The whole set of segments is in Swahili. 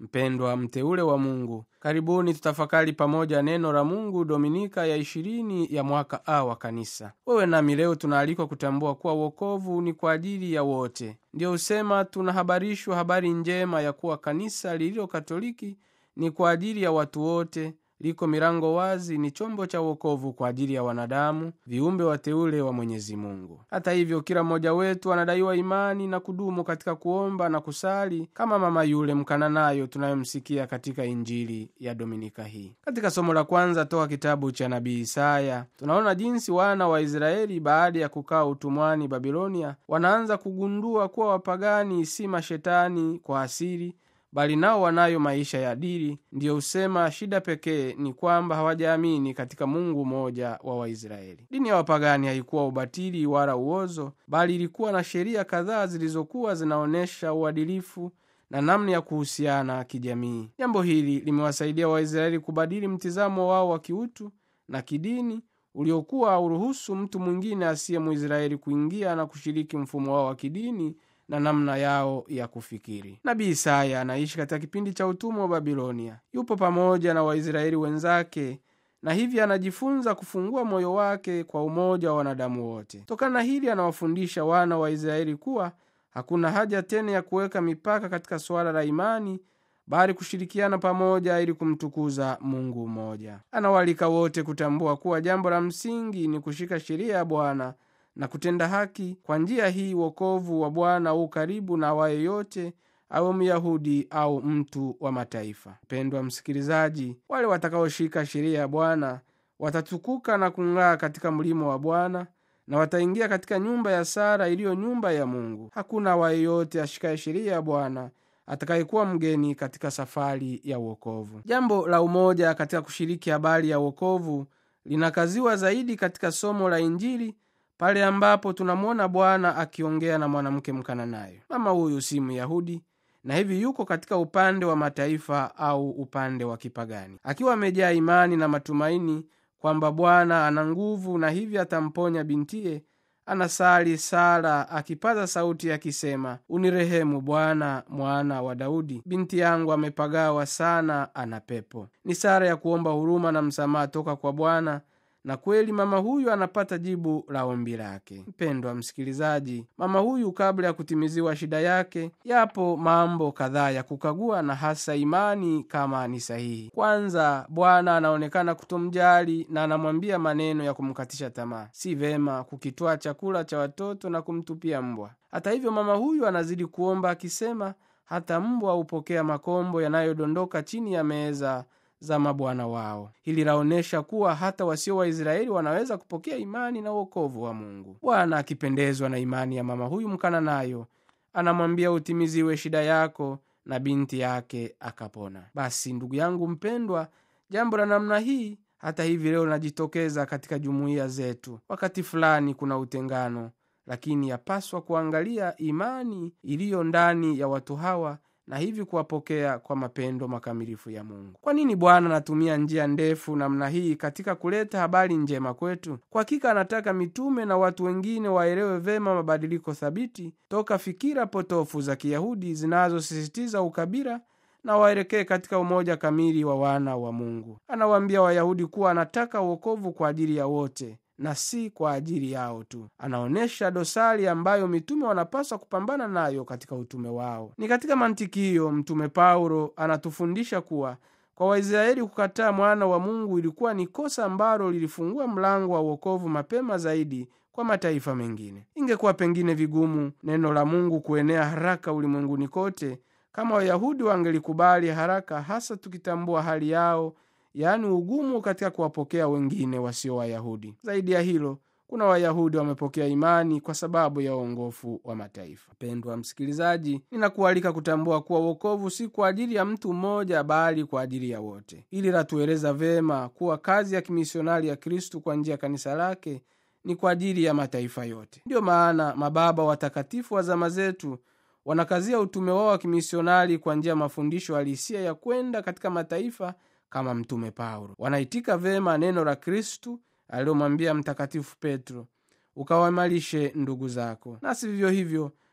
mpendwa mteule wa mungu karibuni tutafakari pamoja neno la mungu dominika ya ishirini ya mwaka a wa kanisa wewe nami leo tunaalikwa kutambua kuwa wokovu ni kwa ajili ya wote ndiyo husema tunahabarishwa habari njema ya kuwa kanisa lililo katoliki ni kwa ajili ya watu wote liko milango wazi ni chombo cha wokovu kwa ajili ya wanadamu viumbe wateule wa mwenyezi mungu hata hivyo kila mmoja wetu anadaiwa imani na kudumu katika kuomba na kusali kama mama yule mkananayo tunayomsikia katika injili ya dominika hii katika somo la kwanza toka kitabu cha nabii isaya tunaona jinsi wana wa israeli baada ya kukaa utumwani babilonia wanaanza kugundua kuwa wapagani si mashetani kwa asili bali nao wanayo maisha ya dili ndiyo husema shida pekee ni kwamba hawajaamini katika mungu mmoja wa waisraeli dini ya wapagani haikuwa ubatili wala uozo bali ilikuwa na sheria kadhaa zilizokuwa zinaonyesha uadilifu na namna ya kuhusiana kijamii jambo hili limewasaidia waisraeli kubadili mtizamo wao wa kiutu na kidini uliokuwa auruhusu mtu mwingine asiye mwisraeli kuingia na kushiriki mfumo wao wa kidini na namna yao ya kufikiri nabii isaya anaishi katika kipindi cha utumwa wa babilonia yupo pamoja na waisraeli wenzake na hivyo anajifunza kufungua moyo wake kwa umoja wa wanadamu wote tokana na hili anawafundisha wana wa israeli kuwa hakuna haja tena ya kuweka mipaka katika suala la imani bali kushirikiana pamoja ili kumtukuza mungu mmoja anawalika wote kutambua kuwa jambo la msingi ni kushika sheria ya bwana na kutenda haki kwa njia hii wokovu wa bwana huu karibu na awaye yote awe myahudi au mtu wa mataifa mpendwa msikilizaji wale watakaoshika sheria ya bwana watatukuka na kung'aa katika mlimo wa bwana na wataingia katika nyumba ya sara iliyo nyumba ya mungu hakuna awaye yote ashikaye sheria ya bwana atakayekuwa mgeni katika safari ya uokovu jambo la umoja katika kushiriki habari ya uokovu linakaziwa zaidi katika somo la injili pale ambapo tunamwona bwana akiongea na mwanamke mkananayo mama huyu si myahudi na hivi yuko katika upande wa mataifa au upande wa kipagani akiwa amejaa imani na matumaini kwamba bwana ana nguvu na hivyo atamponya bintiye anasali sala akipaza sauti akisema unirehemu bwana mwana wa daudi binti yangu amepagawa sana ana pepo ni sara ya kuomba huruma na msamaha toka kwa bwana na kweli mama huyu anapata jibu la ombi lake mpendwa msikilizaji mama huyu kabla ya kutimiziwa shida yake yapo mambo kadhaa ya kukagua na hasa imani kama ni sahihi kwanza bwana anaonekana kutomjali na anamwambia maneno ya kumkatisha tamaa si vema kukitwaa chakula cha watoto na kumtupia mbwa hata hivyo mama huyu anazidi kuomba akisema hata mbwa hupokea makombo yanayodondoka chini ya meza za mabwana wao hili laonyesha kuwa hata wasio waisraeli wanaweza kupokea imani na uokovu wa mungu bwana akipendezwa na imani ya mama huyu mkananayo anamwambia utimiziwe shida yako na binti yake akapona basi ndugu yangu mpendwa jambo la namna hii hata hivi leo linajitokeza katika jumuiya zetu wakati fulani kuna utengano lakini yapaswa kuangalia imani iliyo ndani ya watu hawa na hivi kuwapokea kwa mapendo makamilifu ya mungu kwa nini bwana anatumia njia ndefu namna hii katika kuleta habari njema kwetu kwa hakika anataka mitume na watu wengine waelewe vema mabadiliko thabiti toka fikira potofu za kiyahudi zinazosisitiza ukabila na waelekee katika umoja kamili wa wana wa mungu anawaambia wayahudi kuwa anataka uokovu kwa ajili ya wote na si kwa ajili yao tu anaonyesha dosari ambayo mitume wanapaswa kupambana nayo katika utume wao ni katika mantiki hiyo mtume paulo anatufundisha kuwa kwa waisraeli kukataa mwana wa mungu ilikuwa ni kosa ambalo lilifungua mlango wa uokovu mapema zaidi kwa mataifa mengine ingekuwa pengine vigumu neno la mungu kuenea haraka ulimwenguni kote kama wayahudi wangelikubali haraka hasa tukitambua hali yao yaani ugumu katika kuwapokea wengine wasio wayahudi zaidi ya hilo kuna wayahudi wamepokea imani kwa sababu ya uongofu wa mataifa pendwa msikilizaji ninakualika kutambua kuwa uokovu si kwa ajili ya mtu mmoja bali kwa ajili ya wote ili latueleza vema kuwa kazi ya kimisionari ya kristu kwa njia ya kanisa lake ni kwa ajili ya mataifa yote ndiyo maana mababa watakatifu wa zama zetu wanakazia utume wao wa kimisionari kwa njia ya mafundisho halisia ya kwenda katika mataifa kama mtume paulo wanaitika vema neno la kristu alilomwambia mtakatifu petro ukawaimarishe ndugu zako nasi vivyo hivyo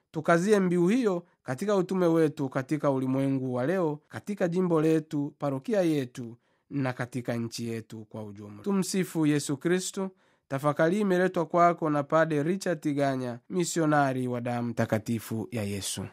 tukazie mbiu hiyo katika utume wetu katika ulimwengu wa leo katika jimbo letu parokia yetu na katika nchi yetu kwa ujumla tumsifu yesu kristu tafakari imeletwa kwako na pade richard tiganya misionari wa damu takatifu ya yesu